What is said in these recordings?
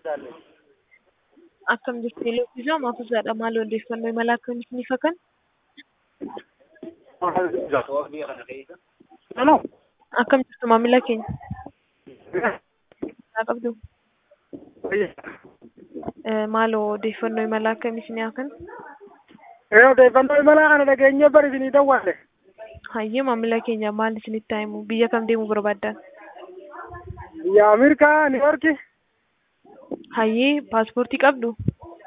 Akkam jirtu Elooffisaa Maafuusaadha. Maal odeeffannoo imala akkamii isiniif hakan? Hello. Akkam jirtu maamila keenya? Haa qabdu. Eh, Maaloo odeeffannoo imala akkamii isinii hakan? Ee odeeffannoo imalaa kana dhageenyee bari isinii dawwaale. Hayyee maamila keenya maal isinitti himu? Biyya kam deemuu barbaaddan? Biyya Ameerikaa, Niiworki. Hayyee paaspoortii qabdu?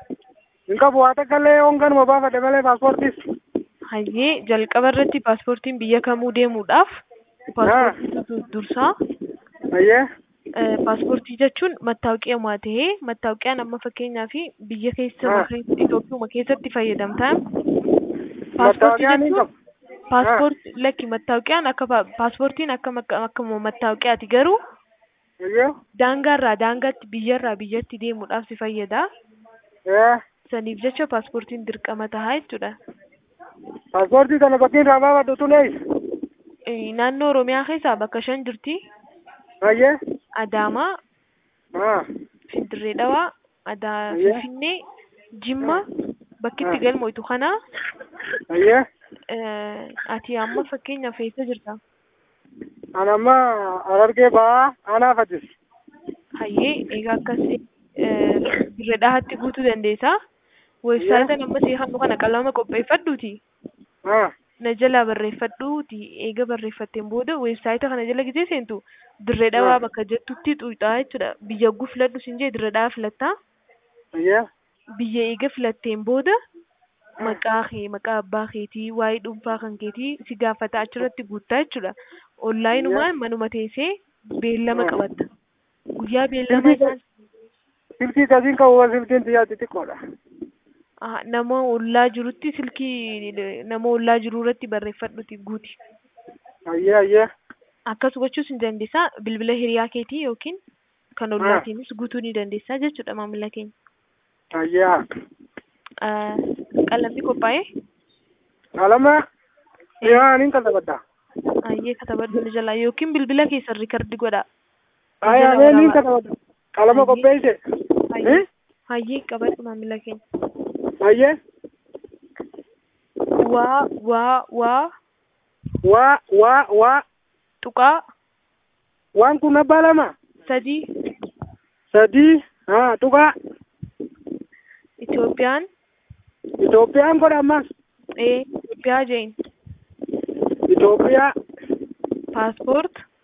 Hin qabu waa takka illee honganuma baafadhe malee paaspoortiis. Hayyee jalqaba irratti paaspoortiin biyya kamuu deemuudhaaf paaspoortii dursaa Ayyee. Eh, paaspoortii jechuun mattaawoqiyaa ta'ee mattaawoqiyaan amma fakkeenyaaf biyya keessa Ah. bakka Itoophiyaa keessatti fayyadamtaan paaspoortii Mattaawoqiyaan hin jechuun qabu. paaspoortii lakki mattaawoqiyaan akka pa- paaspoortiin akka makka- akkuma mattaawoqiyaati garuu Ayyee. daangaarraa daangaatti biyyarraa biyyatti deemuudhaaf si fayyada. Ee Saniif jecha paaspoortiin dirqama tahaa jechuudha. paaspoortii kana bakki irraa baafadhu tun eessa? Eh, Naannoo Oromiyaa keessaa bakka shan jirti. Ayyee. Adaamaa, Haa. Finfinnee dhawaa, Adaa, Ayyee. Finfinnee, Jimma, bakki itti Ah. galmoitu kana Ayyee. eh, ati amma fakkeenyaaf eessa jirta? An amma Harargee ba'aa anaaf atis. Hayyee egaa akkasii dirree dhahaatti guutuu dandeessaa. Weebsaayitiin amma seekannu kana qalama qopheeffadhuuti. Haa. Na jalaa barreeffadhuuti. Eega barreeffatteen booda weebsaayita kana jala gisee seentu dirree dhawaa Ah. bakka jettutti xuuxaa jechuudha. Biyya guu filadhu siin jee dirree dhahaa filattaa. Ayyee. Biyya eega filatteen booda maqaa kee, maqaa abbaa keetii, waa'ee dhuunfaa kan keetii si gaafata achirratti guuttaa jechuudha. Onlaayinumaan manuma teessee beellama Ah. qabatta. Guyyaa beellama isaan Silkii gasiin qabu silkiin xiyyaa xixiqqoodha. Ah, nama ollaa jirutti silkii nama ollaa jiru irratti barreeffadhuti guuti. Ayyee ayyee. Akkas gochuus ni dandeessaa bilbila hiriyaa keetii yookiin kan ollaatiinis guutuu ni dandeessaa jechuudha maamila keenya. Ayyee. Ah, Qalamni qophaa'ee Qalama. Yaa aniin katabadha. ayyee katabadhu ni jalaa yookiin bilbila keessan rikardi godhaa. Ayaa Jala mee niin waraabaa. katabadha. Qalama Ayyee. qopheesse. Hayyee Eh? hayyee qabadhu maamila keenya. Ayyee. Waa waa waa Waa waa waa. tuqaa Waan kun abbaa lama. sadii Sadii. Haa tuqaa. Itoophiyaan Itoophiyaan godha ammas. ee Itoophiyaa jeen Itoophiyaa. paaspoort